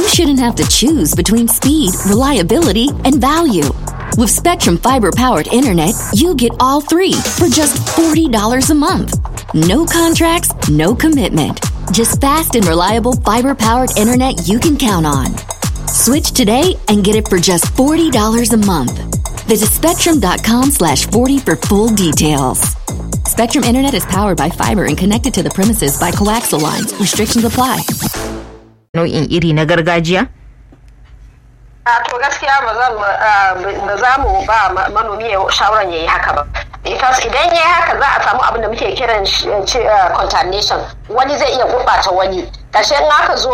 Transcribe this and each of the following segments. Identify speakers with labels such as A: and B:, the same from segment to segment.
A: shouldn't have to choose between speed, reliability, and value. With Spectrum Fiber powered internet, you get all three for just $40 a month. No contracts, no commitment. Just fast and reliable fiber powered internet you can count on. Switch today and get it for just $40 a month. Visit spectrum.com slash 40 for full details. Spectrum Internet is powered by fiber and connected to the premises by coaxial lines. Restrictions apply.
B: Nau'in iri na gargajiya?
C: a to gaskiya ba za mu ba manomi ya shawaran ya yi haka ba because idan ya yi haka za a samu abin da muke kiran contamination wani zai iya gurɓata wani ƙarshe in aka zo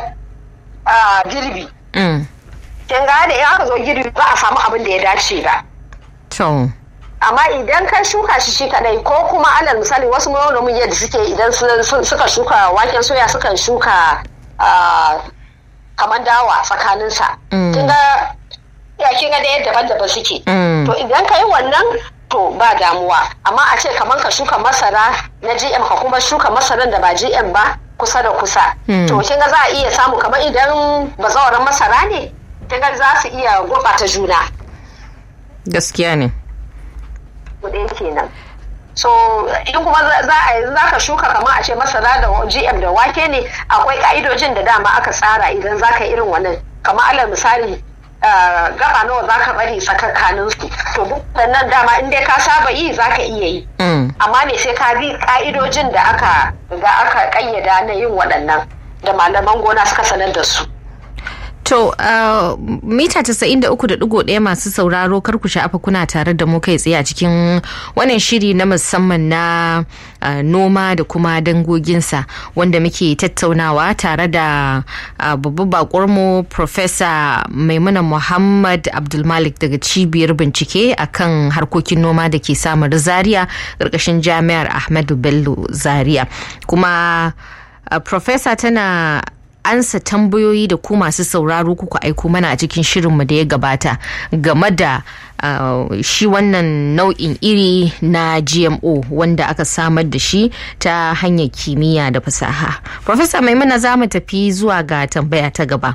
C: girbi kin ga da in aka zo girbi za a samu abin da ya dace ba
B: To.
C: amma idan ka shuka shi shi kadai ko kuma alal misali wasu manomin yadda suke idan suka shuka waken soya sukan shuka kamar dawa tsakaninsa. Kin ga ya kin ga da yadda daban-daban suke. To idan ka yi wannan to ba damuwa. Amma a ce kamar ka shuka masara na GM ka kuma shuka masaran da ba GM ba kusa da kusa. To kin ga za a iya samu kamar idan bazawaran masara ne kin ga za su iya gurɓata juna.
B: Gaskiya ne.
C: Kuɗe kenan. so in kuma za a za ka shuka kamar a ce masara da gm da wake ne akwai ka'idojin da dama aka tsara idan za ka irin wannan kamar alal misali gaba nawa za ka bari tsakakanin su to duk nan dama in dai ka saba yi za ka iya yi amma ne sai ka bi ka'idojin da aka ga aka kayyada na yin waɗannan da malaman gona suka sanar da su
B: To, uh, mita 93.1 masu sauraro kar ku sha'afa kuna tare da mu kai tsaye a cikin wannan shiri na musamman na uh, noma da kuma dangoginsa wanda muke tattaunawa tare da uh, babban bakurmu Profesa Maimuna Muhammad Abdulmalik daga cibiyar bincike akan harkokin noma da ke samar Zaria ƙarƙashin jami'ar Ahmadu Bello Zaria. Kuma Profesa tana ansa tambayoyi da ku masu sauraro kuka aiko mana a cikin shirinmu da ya gabata game da uh, shi wannan nau'in iri na gmo wanda aka samar da shi ta hanyar kimiyya da fasaha profesa maimuna za mu tafi zuwa ga tambaya ta gaba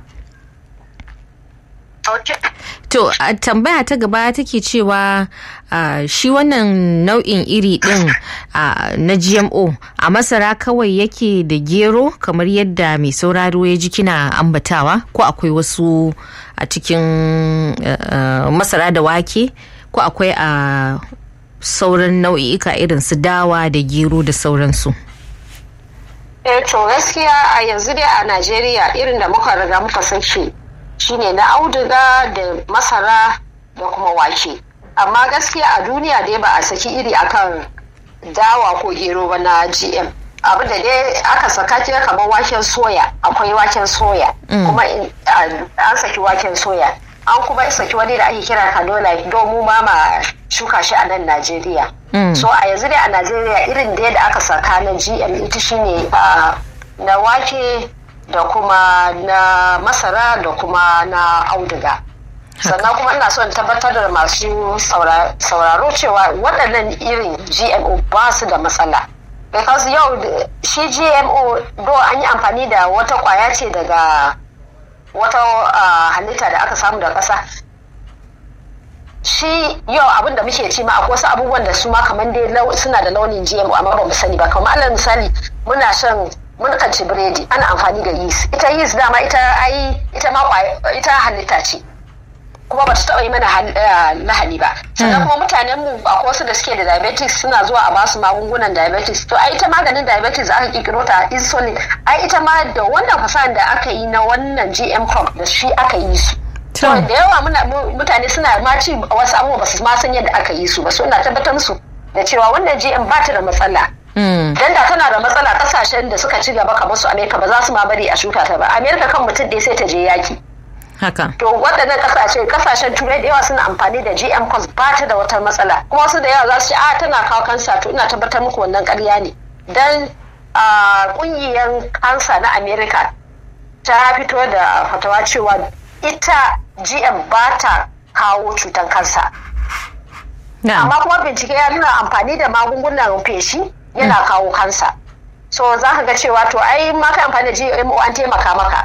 B: To, a tambaya ta gaba take cewa uh, shi wannan nau'in iri ɗin uh, na GMO a masara kawai yake da gero kamar yadda mai sauraro ya ji kina ambatawa ko akwai wasu a cikin uh, masara da wake ko akwai a sauran nau'i'ika irin su dawa da gero da sauransu.
C: Eh to gaskiya a yanzu dai a Najeriya irin da muka riga muka san shi shine na auduga da masara da kuma wake amma gaskiya a duniya dai ba a saki iri akan dawa ko gero ba na gm abu da dai aka saka kira kamar waken soya akwai waken soya kuma an saki waken soya an kuma saki wani da ake kira canola domin ma ma shuka shi a nan najeriya so a yanzu dai a najeriya irin dai da aka saka na gm ita shine na wake da kuma na masara da kuma na auduga sannan kuma ina son tabbatar da masu sauraro cewa waɗannan irin gmo ba su da matsala because yau shi gmo do an yi amfani da wata kwaya ce daga wata halitta da aka samu da ƙasa shi yau abin da muke ci ma akwai wasu abubuwan da su ma kamar dai suna da launin gmo amma ba mu sani ba kamar alal misali muna shan mun kan ci biredi ana amfani da yeast ita yeast dama ita ai ita ma ita halitta ce kuma ba ta taɓa yi mana lahani ba sannan kuma mutanen mu akwai wasu da suke da diabetes suna zuwa a basu magungunan diabetes to ai ita maganin diabetes aka kirkiro ta insulin ai ita ma da wannan fasahar da aka yi na wannan gm crop da shi aka yi su to da yawa mutane suna ma ci wasu abubuwa ba su ma san yadda aka yi su ba suna tabbatar musu da cewa wannan gm ba ta da matsala Dan da tana da matsala kasashen da suka ci gaba kamar su Amerika ba za su ma bari a shuka ta ba. Amerika kan mutum ɗaya sai ta je yaki.
B: Haka.
C: To waɗannan kasashe kasashen turai da yawa suna amfani da GM cos ba ta da wata matsala. Kuma wasu da yawa za su ce a tana kawo kansa to ina tabbatar muku wannan ƙarya ne. Dan ƙungiyar kansa na Amerika ta fito da fatawa cewa ita GM ba ta kawo cutan kansa. Amma kuma bincike ya nuna amfani da magungunan feshi yana kawo kansa so za ka ga cewa to ai ma ka amfani da GMO an taimaka maka